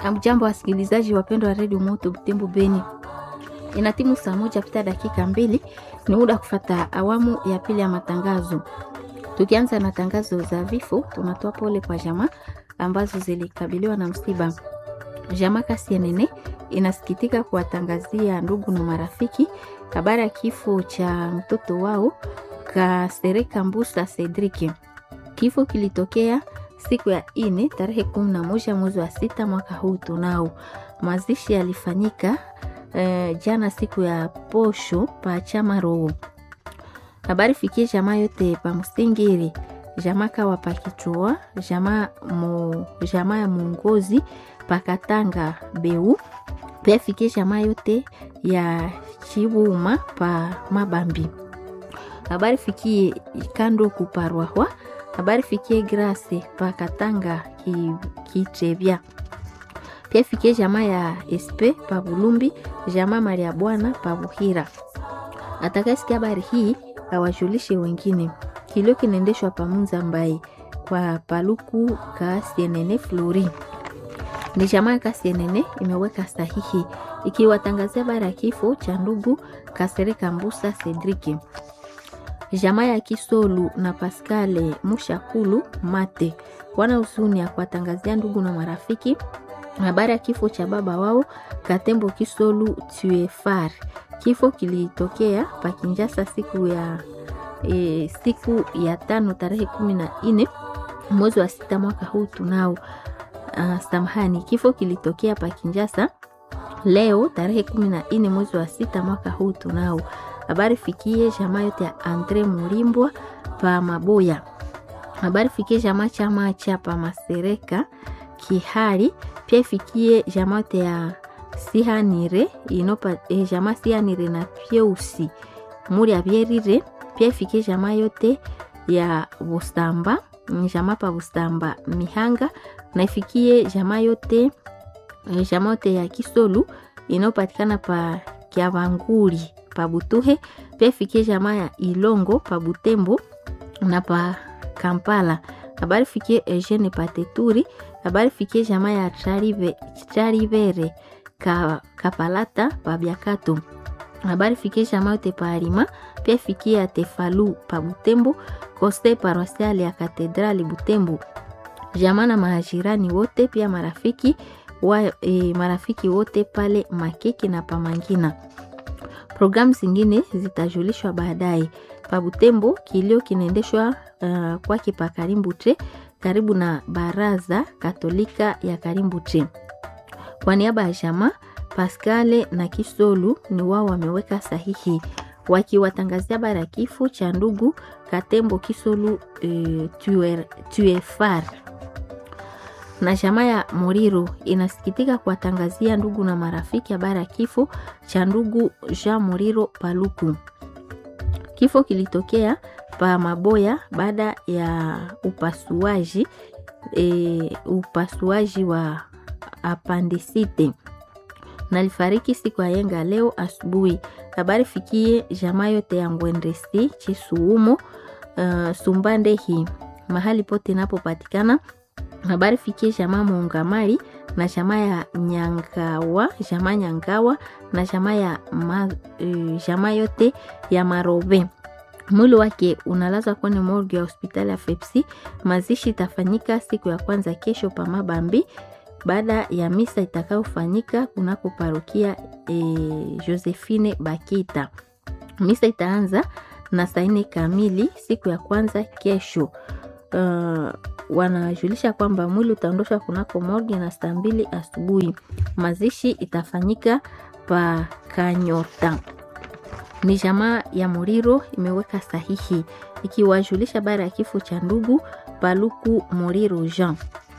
Amjambo wasikilizaji wapendwa wa redio Moto Butembo Beni, ina timu saa moja pita dakika mbili, ni muda kufata awamu ya pili ya matangazo. Tukianza na tangazo za vifo, tunatoa pole kwa jamaa ambazo zilikabiliwa na msiba. Jamaa Kasienene inasikitika kuwatangazia ndugu na marafiki habari ya kifo cha mtoto wao Kasereka Mbusa Cedric. Kifo kilitokea siku ya ine tarehe kumi na moja mwezi wa sita mwaka huu tunao. Mazishi yalifanyika eh, jana siku ya posho pa chama roho. Habari fikie jamaa yote pa Msingiri, jamaa kawa pa Kichua, jamaa mo, jamaa ya Mungozi pa Katanga Beu, pia fikie jamaa yote ya Chibuma pa Mabambi. Habari fikie kando kuparwahwa habari fikie Grace pa Katanga Kitrebya pia fikie jamaa ya SP pa Bulumbi, jamaa Maria Bwana pa Buhira. Atakayesikia habari hii awajulishe wengine. Kilio kinaendeshwa pa Munza Mbai kwa Paluku Kasienene Flori. Ni jamaa ya Kasienene imeweka sahihi ikiwatangazia habari ya kifo cha ndugu Kasereka Mbusa Cedric jamaa ya Kisolu na Paskale Mushakulu Mate wana huzuni ya kuwatangazia ndugu na marafiki habari ya kifo cha baba wao Katembo Kisolu Tuefar. Kifo kilitokea Pakinjasa siku ya e, siku ya tano tarehe kumi na nne mwezi wa sita mwaka huu tunao. Uh, samahani, kifo kilitokea Pakinjasa leo tarehe kumi na nne mwezi wa sita mwaka huu tunao habari fikie jamaa yote ya Andre Mulimbwa pa Maboya. Habari fikie jamaa chama cha pa Masereka Kihari, pia ifikie jamaa yote ya Sihanire inopa eh, jamaa Sihanire na Pyeusi muri abyerire, pia ifikie jamaa yote ya Busamba jamaa pa Busamba Mihanga, na ifikie jamaa yote eh, jamaa yote ya Kisolu inayopatikana pa Kiavanguri pa Butuhe pia fikie jamaa ya Ilongo pa Butembo na pa Kampala. Habari fikie Eugene Pateturi. Habari fikie jamaa ya Charivere ka, Kapalata pa Biakato. Habari fikie jamaa yote pa Arima. Pia fikie ya Tefalu pa Butembo, Koste Paroisiale ya Katedrali Butembo. Jamaa na mahajirani wote pia marafiki wa, e, marafiki wote pale Makeki na Pamangina. Programu zingine zitajulishwa baadaye. Pabutembo kilio kinaendeshwa uh, kwake pa Karimbuche karibu na baraza Katolika ya Karimbuche. Kwa niaba ya jamaa Paskale na Kisolu ni wao wameweka sahihi wakiwatangazia habari ya kifo cha ndugu Katembo Kisolu uh, Tuefar na jamaa ya Moriro inasikitika kuwatangazia ndugu na marafiki habari ya kifo cha ndugu Jean Moriro Paluku. Kifo kilitokea pa Maboya baada ya upasuaji e, upasuaji wa apandisite na alifariki siku ya yenga leo asubuhi. Habari fikie jamaa yote ya Ngwendesi Chisuumo, uh, Sumbandehi mahali pote inapopatikana habari fikie jamaa Muungamari na jamaa ya Nyangawa, jamaa Nyangawa na jamaa ya ma, uh, jamaa yote ya Marobe. Mwili wake unalazwa kwenye morgue ya hospitali ya Fepsi. Mazishi itafanyika siku ya kwanza kesho pa Mabambi baada ya misa itakayofanyika kunako parokia e, Josephine Bakita. Misa itaanza na saa nne kamili siku ya kwanza kesho. Uh, wanajulisha kwamba mwili utaondoshwa kunako morgue na saa mbili asubuhi. Mazishi itafanyika pa Kanyota. Ni jamaa ya Muriro imeweka sahihi ikiwajulisha habari ya kifo cha ndugu Paluku Muriro Jean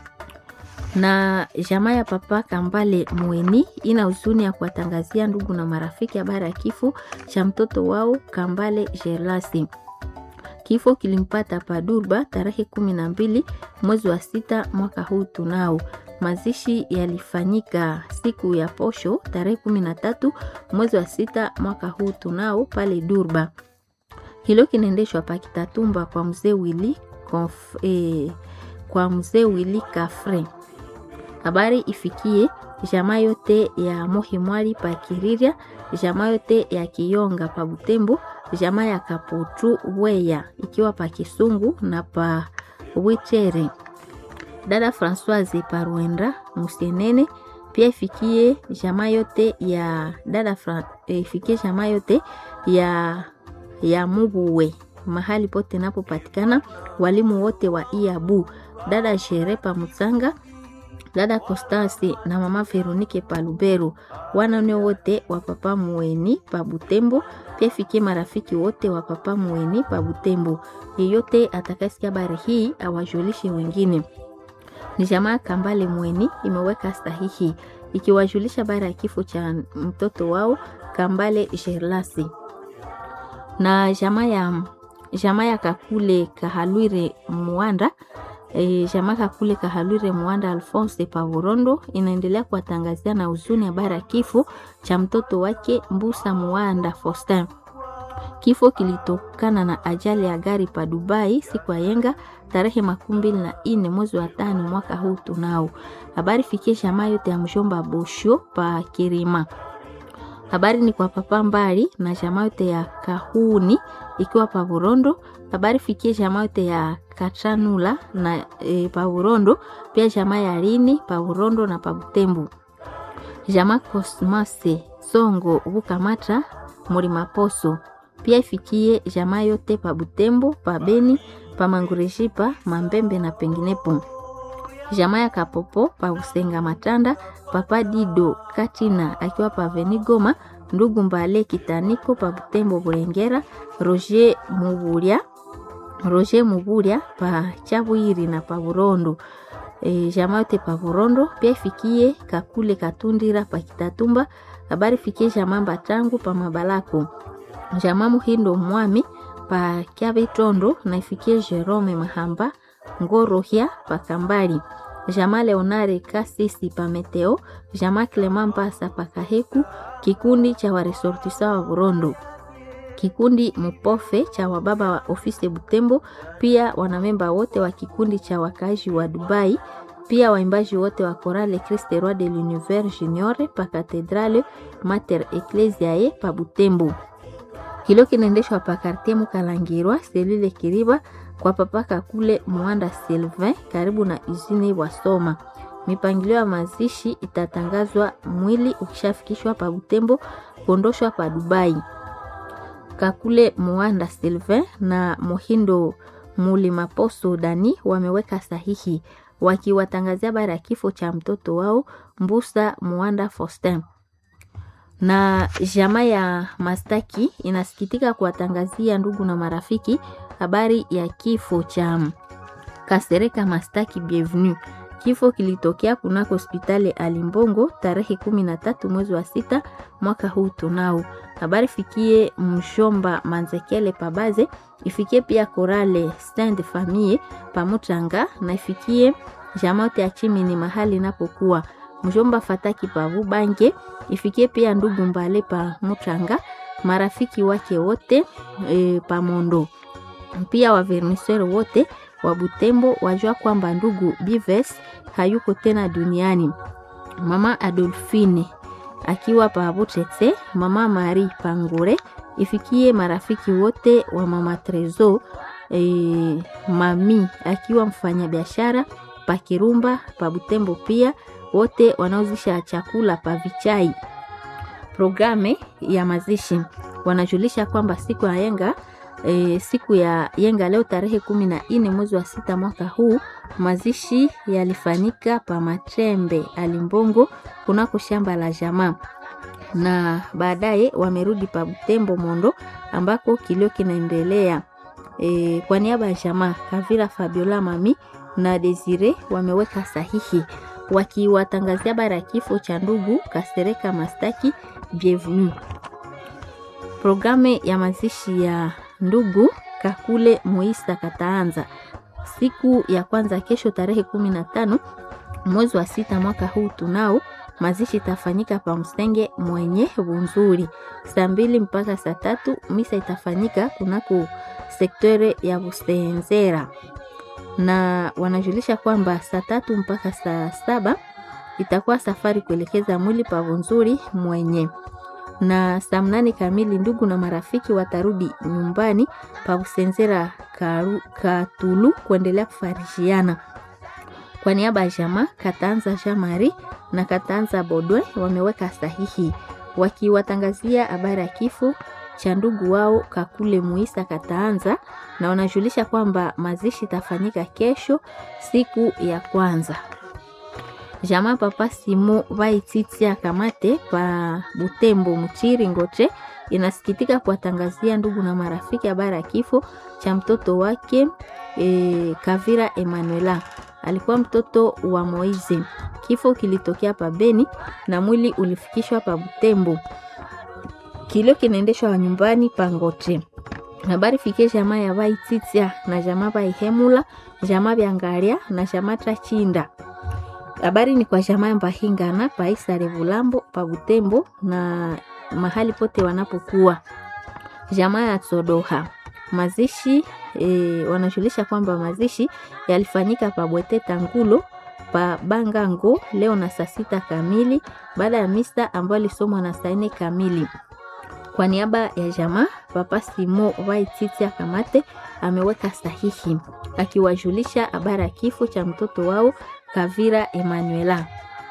na jamaa ya papa Kambale Mweni ina huzuni ya kuwatangazia ndugu na marafiki habari ya kifo cha mtoto wao Kambale Jelasi. Kifo kilimpata Padurba tarehe kumi na mbili mwezi wa sita mwaka huu tunao. Mazishi yalifanyika siku ya posho tarehe kumi na tatu mwezi wa sita mwaka huu tunao pale Durba. Hilo kinaendeshwa Pakitatumba kwa mzee Wili, eh, kwa mzee Wili Kafre. Habari ifikie jamaa yote ya Mohimwali pa Kiriria, jamaa yote ya Kiyonga pa Butembo, jamaa ya Kaputu Weya ikiwa pa Kisungu na pa Wichere. Dada Françoise pa Rwenda Musenene pia ifikie jamaa yote ya dada Fra, ifikie jamaa yote ya ya Mubuwe mahali pote napopatikana walimu wote wa Iabu, dada Sherepa Mutsanga, dada Constance na mama Veronike pa Lubero, wanane wote wa papa Muweni pa Butembo, pia ifikie marafiki wote wa papa Muweni pa Butembo. Yeyote atakayesikia habari hii awajulishe wengine. Ni jamaa Kambale Mweni imeweka sahihi ikiwajulisha habari ya kifo cha mtoto wao Kambale Gerlasi na jamaa ya jamaa ya Kakule Kahalwire Mwanda e, jamaa Kakule Kahalwire Mwanda Alphonse Pavurondo inaendelea kuwatangazia na huzuni habari ya kifo cha mtoto wake Mbusa Mwanda Faustin. Kifo kilitokana na ajali ya gari pa Dubai siku ya yenga tarehe makumi mbili na nne mwezi wa tano mwaka huu tunao. Habari fikie jamaa yote ya mshomba Bosho pa Kirima. Habari ni kwa papa Mbali na jamaa yote ya Kahuni ikiwa pa Burondo. Habari fikie jamaa yote ya Katranula na e, pa Burondo, pia jamaa ya Lini pa Burondo na pa Butembo. Jamaa Cosmase Songo Bukamata Mulima Poso pia ifikie jamaa yote pa Butembo, pa Beni, pa Mangureshipa, Mambembe na penginepo. Jamaa ya Kapopo pa Usenga Matanda, papa Dido Katina akiwa pa Venigoma, ndugu Mbale Kitaniko pa Butembo Bulengera, Roger Muburia Roger Muburia pa Chabwiri na pa Burondo. E, jamaa yote pa Burondo pia ifikie Kakule Katundira pa Kitatumba. Habari fikie jamaa Mbatangu pa Mabalako jamaa Muhindo Mwami pa Kyabitondo na ifikie Jerome Mahamba Ngorohya pa Kambali jamaa Leonare Kasisi pa Meteo jamaa Clement Mpasa pa Kaheku kikundi cha waresortisa wa Burondo kikundi Mupofe cha wababa wa ofisi Butembo, pia wanamemba wote wa kikundi cha wakazi wa Dubai, pia waimbaji wote wa Chorale Christ Roi de l'Univers Junior pa Cathedrale Mater Ecclesiae pa Butembo kilo kinaendeshwa pa kartie Mukalangirwa selile Kiriba kwa papaka kule Mwanda Sylvain karibu na izini Wasoma. Mipangilio ya mazishi itatangazwa mwili ukishafikishwa pa Butembo kuondoshwa pa Dubai. Kakule Mwanda Sylvain na Mohindo Mulimaposo Dani wameweka sahihi wakiwatangazia habari ya kifo cha mtoto wao Mbusa Mwanda Faustin na jamaa ya Mastaki inasikitika kuwatangazia ndugu na marafiki habari ya kifo cha Kasereka Mastaki Bienvenue. Kifo kilitokea kunako hospitali Alimbongo tarehe kumi na tatu mwezi wa sita mwaka huu tunao. Habari fikie Mshomba Manzekele Pabaze, ifikie pia Korale Stand Famille Pamutanga na ifikie jamaa yote ya Chimini mahali inapokuwa Mjomba Fataki Pavu Bange ifikie pia ndugu Mbale pa Mutanga, marafiki wake wote e, pa Mondo, pia waverniseri wote wa Butembo wajua kwamba ndugu Bives hayuko tena duniani. Mama Adolfine akiwa pa Butete, mama Mari Pangure ifikie marafiki wote wa mama Trezo e, mami akiwa mfanyabiashara pa Kirumba pa Butembo pia wote wanaozisha chakula pa Vichai. Programe ya mazishi wanajulisha kwamba siku ya yenga e, siku ya yenga leo tarehe kumi na nne mwezi wa sita mwaka huu mazishi yalifanyika pa Matrembe Alimbongo kunako shamba la jamaa, na baadaye wamerudi pa Butembo Mondo ambako kilio kinaendelea. E, kwa niaba ya jamaa Kavira Fabiola Mami na Desire wameweka sahihi wakiwatangazia habari ya kifo cha ndugu Kasereka Mastaki Bienvenue. Programu ya mazishi ya ndugu Kakule Moisa kataanza siku ya kwanza kesho tarehe kumi na tano mwezi wa sita mwaka huu tunao mazishi itafanyika pa Msenge mwenye Bunzuri saa mbili mpaka saa tatu. Misa itafanyika kunako sektore ya Busenzera na wanajulisha kwamba saa tatu mpaka saa saba itakuwa safari kuelekeza mwili pavu nzuri mwenye na saa mnane kamili ndugu na marafiki watarudi nyumbani pa Busenzera Katulu kuendelea kufarishiana. Kwa niaba ya jamaa Katanza Jamari na Katanza Bodwe wameweka sahihi wakiwatangazia habari ya kifo cha ndugu wao Kakule Muisa Kataanza, na wanajulisha kwamba mazishi itafanyika kesho siku ya kwanza. Jamaa Papa Simo Vaititia Kamate pa Butembo Mchiri Ngoche inasikitika kuwatangazia ndugu na marafiki habari ya kifo cha mtoto wake e, Kavira Emanuela. Alikuwa mtoto wa Moize. Kifo kilitokea pa Beni na mwili ulifikishwa pa Butembo. Kilio kinaendeshwa nyumbani pa Ngoche. Habari fikie jamaa ya Vaititia na jamaa Vaihemula, jamaa Vyangaria na jamaa Trachinda. Habari ni kwa jamaa Mbahingana paisa Revulambo pa Butembo na mahali pote wanapokuwa. Jamaa ya Tsodoha mazishi e, wanajulisha kwamba mazishi yalifanyika pa Bwete Tangulo pa Bangango leo na saa sita kamili baada ya misa ambayo ilisomwa na saa nne kamili. Kwa niaba ya jamaa Papa Simo Vaititia Kamate ameweka sahihi akiwajulisha habari ya kifo cha mtoto wao Kavira Emanuela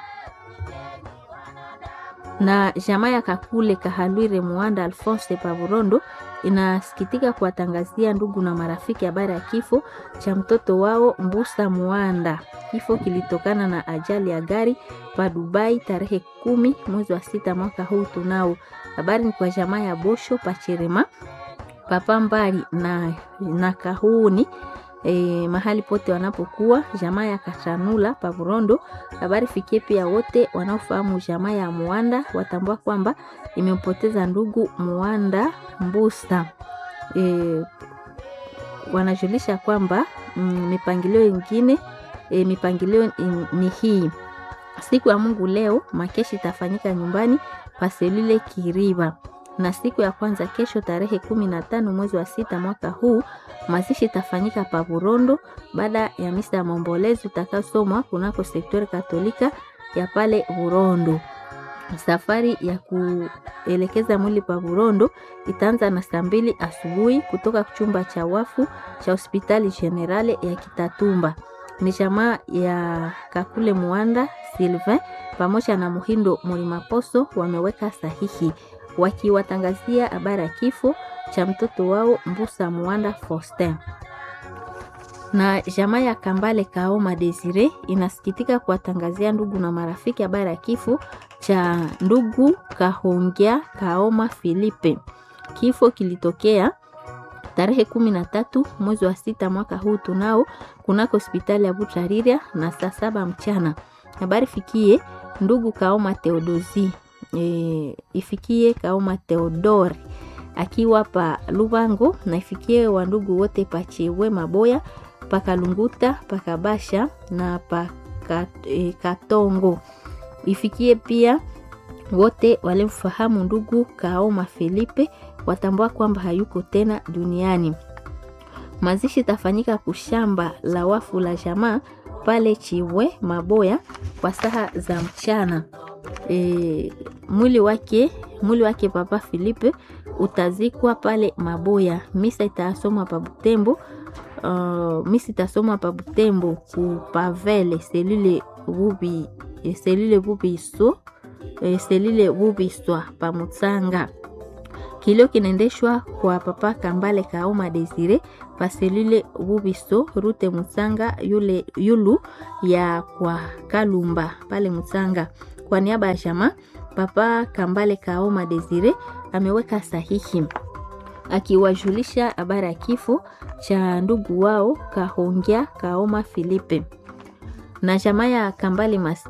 na jamaa ya Kakule Kahalwire Muanda Alphonse Pavurondo inasikitika kuwatangazia ndugu na marafiki habari ya kifo cha mtoto wao Mbusa Muanda. Kifo kilitokana na ajali ya gari pa Dubai tarehe kumi mwezi wa sita mwaka huu tunao. Habari ni kwa jamaa ya Bosho Pachirema Papa Mbali na, na Kahuni E, mahali pote wanapokuwa jamaa ya Kachanula Pavurondo. Habari fikie pia wote wanaofahamu jamaa ya Muanda watambua kwamba imempoteza ndugu Muanda Mbusa. E, wanajulisha kwamba mm, mipangilio ingine e, mipangilio ni hii siku ya Mungu leo makeshi itafanyika nyumbani paselule Kiriba na siku ya kwanza kesho tarehe kumi na tano mwezi wa sita mwaka huu mazishi itafanyika pa Burondo baada ya misa ya maombolezo utakayosomwa kunako sektori katolika ya pale Burondo. Safari ya kuelekeza mwili pa Burondo itaanza na saa mbili asubuhi kutoka chumba cha wafu cha hospitali generale ya Kitatumba. Ni jamaa ya Kakule Muanda Sylvain pamoja na Muhindo Mulimaposo wameweka sahihi wakiwatangazia habari ya kifo cha mtoto wao Mbusa Muanda Faustin. Na jamaa ya Kambale Kaoma Desire inasikitika kuwatangazia ndugu na marafiki habari ya kifo cha ndugu Kahongea Kaoma Filipe. Kifo kilitokea tarehe kumi na tatu mwezi wa sita mwaka huu tunao kunako hospitali ya Butariria na saa saba mchana. Habari fikie ndugu Kaoma Theodosi E, ifikie Kaoma Theodore akiwa pa Lubango na ifikie wandugu wote pa Chewe Maboya pa Kalunguta pa Kabasha na pa e, Katongo. Ifikie pia wote walimfahamu ndugu Kaoma Felipe watambua kwamba hayuko tena duniani. Mazishi tafanyika kushamba la wafu la jamaa pale Chiwe Maboya kwa saa za mchana. E, mwili wake mwili wake Papa Filipe utazikwa pale Maboya. Misa itasomwa pa Butembo. Uh, misa itasomwa pa Butembo ku Pavele selile bubi selile bubiso e, selile bubiswa pa Mutsanga. Kilio kinaendeshwa kwa Papa Kambale Kaoma Desire pa selile bubiso rute Mutsanga yule yulu ya kwa Kalumba pale Mutsanga. Kwa niaba ya jamaa Papa Kambale Kaoma Desire ameweka sahihi akiwajulisha habari ya kifo cha ndugu wao Kahongea Kaoma Filipe na jamaa ya Kambale Mas